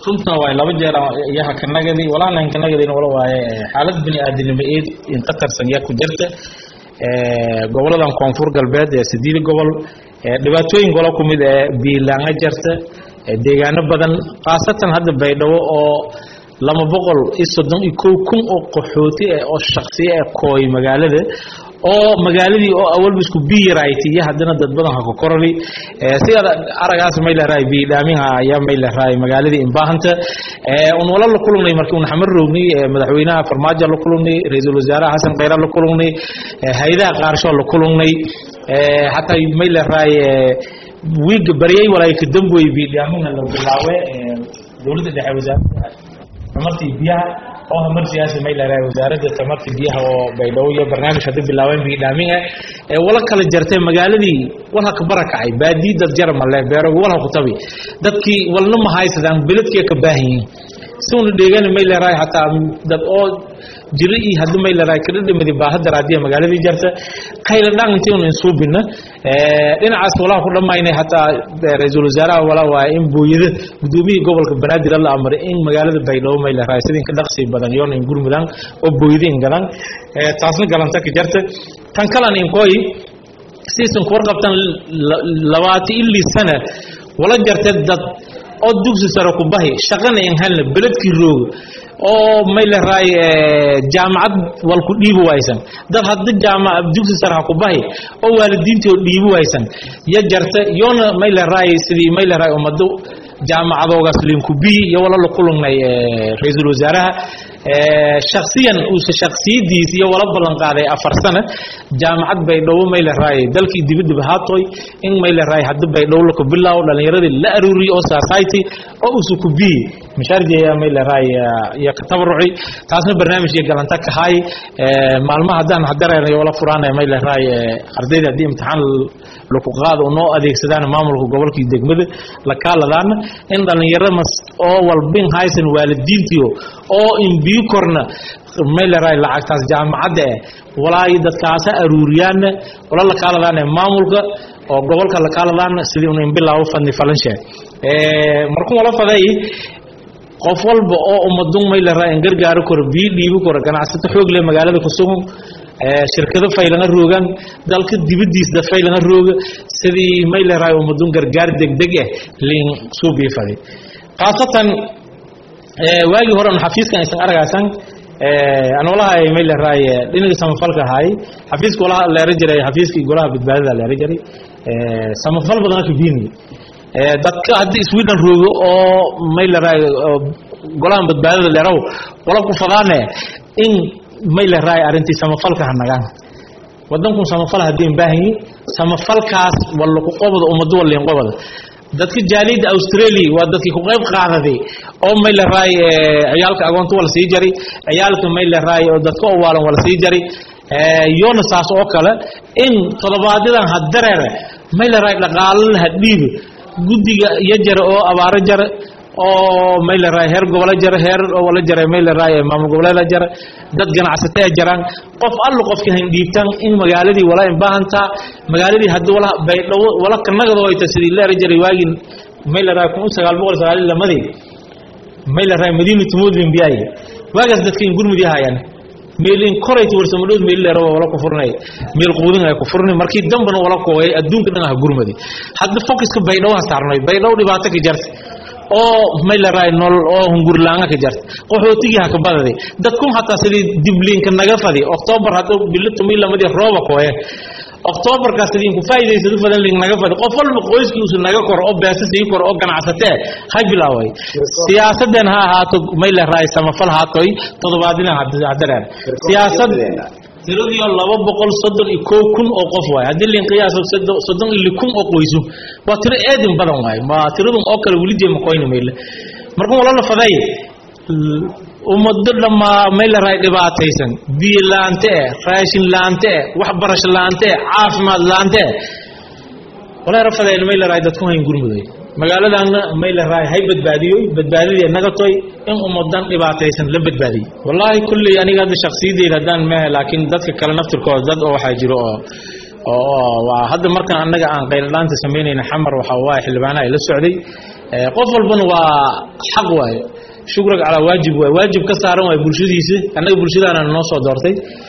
runtan waay laba jeer yaha kanagadi walaalan kanagadina wala waaye xaalad bini aadinimo eed inta tarsan yaa ku jirta goboladan koonfur galbeed ee sideed gobol dhibaatooyin golo ku mid ee biilaanga jarta deegaano badan khaasatan hadda baydhabo oo lama boqol iyo soddon iyo kow kun oo qaxooti ah oo shaksiya ah kooy magaalada oo magaaladii oo awalba isku biyirayti iyo haddana dad badan ha ku korali sidaad aragaas may leerahay biidhaaminha ayaa may leerahay magaaladii inbaahanta un wala la kulunay markii un xamar roogni madaxweynaha farmaajo la kulunay ra-iisul wasaaraha xasan khayra la kulunay hayadaha qaarsho la kulunay xataa may leerahay wiiga baryay walaay ka damboy biidhaaminha la bilaawe dowladda dhexe wasaaradda tamartii biyaha oo hamarsiyaasi may leedahay wasaaradda tamartii biyaha oo baydhabo iyo barnaamij hadda bilaabeen biidhaamin ah ee wala kala jartay magaaladii walha ka barakacay baadii dad jara male beerogu walha ku tabi dadkii walna ma haysadaan beledkii ka baahan yihiin si una dheegani may leedahay xataa dad oo jiri iyo haddi may leedahay kada dhimadi baaha daraadiya magaaladii jarta kayla dhaan intii una insuubina dhinacaas walaha ku dhammaynay hataa ra-iisul wasaaraha wala waaye in booyada gudoomiyii gobolka banaadir la amray in magaalada baydhabo may leedahay sidinka dhaqsi badan yoona in gurmudaan oo booyada in gadan taasna galanta ka jarta tan kalan inkooy siisan ku warqabtan labaati ilii sana wala jarta dad oo dugsi sare ku bahi shaqana in helna beledkii rooga oo may leerahay jaamacad wal ku dhiibi waysan dad hadda jaamac dugsi sare ha ku bahi oo waalidiintii oo dhiibi waysan ya jarta yoona may leerahay sidii may leerahay ummado jaamacadoogaas linku bi iyo wala la kulunay ra-iisul wasaaraha shaksiyan uuse shaksiyadiis iyo wala ballan qaaday afar sana jaamacad baydhabo may leerahay dalkii dibadaba haatoy in may leerahay hadda baydhabo laka bilaawo dhallinyaradii la aruuriyo oo society oo uuse ku biyi mashaarjeeya may leerahay iyo ka tabaruci taasna barnaamijkii galanta ka hay maalmaha haddaan hadareernayo wala furaanaya may leerahay ardayda haddii imtixaan laku qaado noo adeegsadaan maamulka gobolka iyo degmada la kaaladaana in dhallinyarada mas oo walbin haysan waalidiintiyo oo in biyo korna may leerahay lacagtaas jaamacadda eh walaahi dadkaasa aruuriyaana wala la kaaladaana maamulka oo gobolka la kaaladaana sidii un inbilaawo fadni falanshe markuu wala faday qof walba oo ummadun may leerahay in gargaaro karo biyo dhiibi karo ganacsato xoog leh magaalada ku sugan shirkado faylana roogaan dalka dibadiisda faylana rooga sidii may leerahay ummadun gargaar degdeg ah liin suu biifaday khaasatan waagii hore un xafiiskan aysan aragaysan aan walahay may leerahay dhinaga samafalka ahay xafiiska walaha leera jiray xafiiskii golaha badbaadada leera jiray samafal badana ka biini dadka haddii sweden roogo oo may leerahay golahan badbaadada leeraw wala ku fadaane in may leerahay arrintii samafalka hanagaan wadankun samafal haddii baahanyi samafalkaas walla ku qobada ummado waliin qobada dadka jaaliyadda australia waa dadkii ku qayb qaadaday oo may leerahay ciyaalka agoonta wala sii jari ciyaalka may leerahay oo dadka owaalan wala sii jari yoona saas oo kale in toddobaadyadan hadareere may leerahay dhaqaalala hadhiiba guddiga iyo jara oo abaaro jara oo may leerahay heer gobola jara heer wala jara may leerahay maamul goboleeda jara dad ganacsataa jaraan qof allu qofka hayn dhiibtaan in magaaladii wala inbaahantaa magaaladii haddii wala baydhabo wala kanagada wayta sidii leera jiray waagii may leerahay kun sagaal boqol sagaal iyo lamadii may leerahay madiinatu mudlin biyaay waagaas dadka in gurmudi ahayaan meelin korayta warsamadhood meel leero wala ku furnay meel quudin ay ku furnay markii dambana wala kooyay adduunka dhan ah gurmadi hadda focuska baydhabo ha saarnay baydhabo dhibaato ka jarta oo may leerahay nolol oo hungurlaanga ka jarta qaxootigii ha ka badaday dadkun hataa sidii dibliinka naga fadi octoobar hadda bilo tumii lamadii rooba kooye octoobarkaas sidii ku faa'iidaysado fadan link naga fadi qof walba qoyskiisu naga koro oo beesa sii koro oo ganacsatee ha bilaaway siyaasadeen ha ahaato may leerahay samafal haatoy toddobaadina hadareen siyaasad tiradii laba boqol soddon iyo kow kun oo qof waay haddii lin qiyaaso soddon iyo kun oo qoysu waa tiro eedin badan waay ma tiradun oo kale weli jeema qoyna meyle markuu wala faday ummado dhammaa may leerahay dhibaataysan biyo laante eh raashin laante eh waxbarasho laante eh caafimaad laante eh wala rafadeen may leerahay dadku hayn gurmuday magaaladaana may leerahay hay badbaadiyoy badbaadidii nagatoy in ummadan dhibaataysan la badbaadiyey wallaahi kulley aniga hadda shaksiyadeyda haddaan mehe laakiin dadka kale naftirkooda dad oo waxaa jiro oo oo waa hadda markaan annaga aan qayladhaanta samaynayna xamar waxa waaye xildhibaanaha ay la socday qof walbana waa xaq waaye shukrag calaa waajib waay waajib ka saaran waay bulshadiisa annaga bulshadaana noo soo doortay